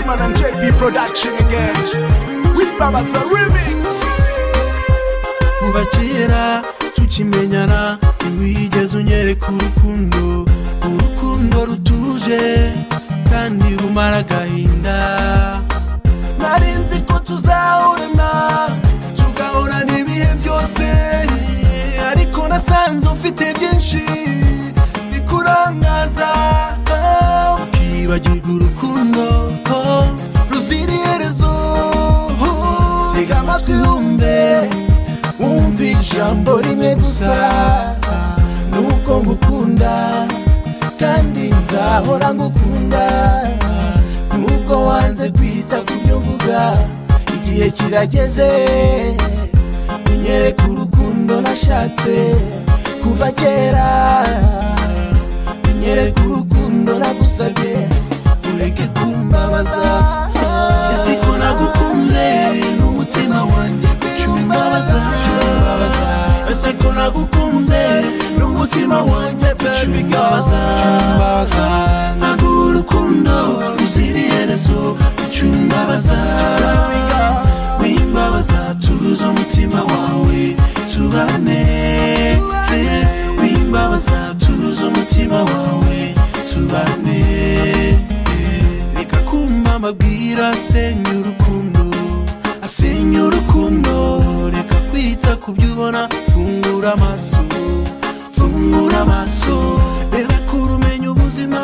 LP production again with Babaza remix kuva kera tukimenyana ntiwigeze unyereka urukundo urukundo rutuje kandi rumara agahinda nari nzi ko tuzahorana tugahorana ibihe byose ariko nasanze ufite byinshi bikurangaza Ah, ukibagirwa urukundo oh, ruzira iherezo Oh, tega amatwi wumve wumve ijambo rimwe gusa nuko ngukunda kandi nzahora ngukunda nubwo wanze kwita ku byo mvuga igihe kirageze unyereka urukundo nashatse kuva kera unyereka urukundo nagusabye ureke kumbabaza ese ko nagukunze n'umutima wanjye kucyumbabaza cyumbabaza ese ko nagukunze n'umutima wanjye pe bigabaza cyumbabaza naguha urukundo ruzira iherezo kucyumbabaza wimbabaza tuza umutima wawe tubane wimbabaza tuza umutima wawe tubane reka kumva amabwira asenya urukundo asenya urukundo reka kwita ku byo ubona fungura amaso fungura amaso reba kure umenya ubuzima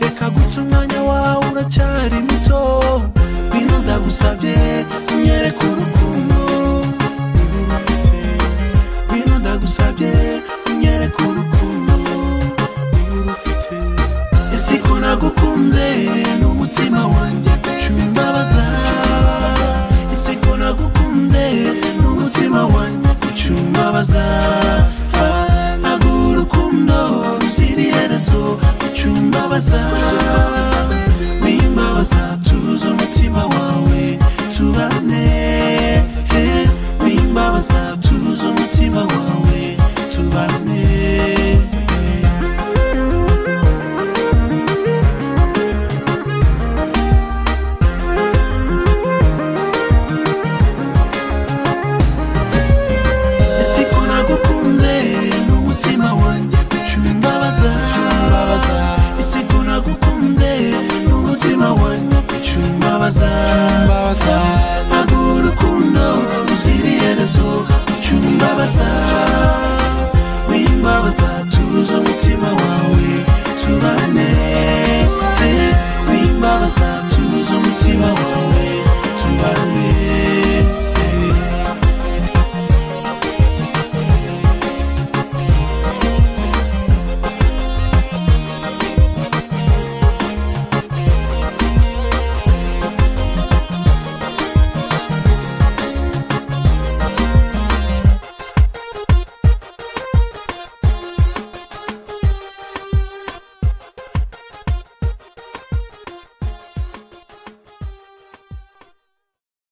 reka guca umwanya wawe uracyari muto bino ndagusabye unyereke urukundo niba urufite bino ndagusabye unyereke urukundo niba urufite ese ko nagukunze n'umutima wanjye cumi imbabaza ese ko nagukunze n'umutima wanjye cumi imbabaza naguha urukundo ruzira iherezo cumi imbabaza